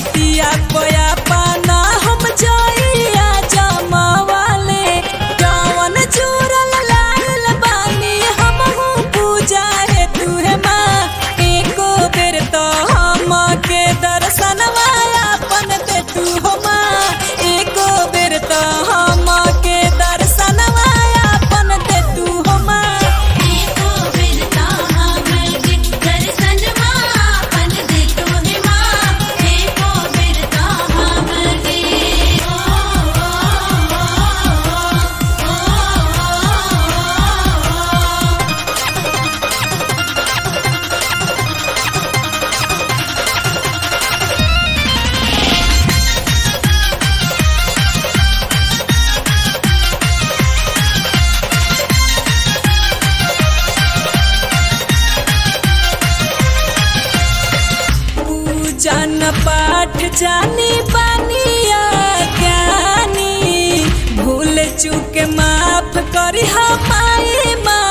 धरतिया पया पाना हम जाइया जमावाले कवन चूरल लाल बानी हम पूजा है तुहे माँ एको बेर तो हम के दर्शनवा अपन दे तू हो माँ एको बेर तो हम के दर्शनवा अपन दे तू हो माँ एको बिरता हमके दर्शन मापन दे तोहे माँ एको बिरता हमके ओ पूजन पाठ जानी बानिया ज्ञानी भूल चूक माफ करी हमारे माँ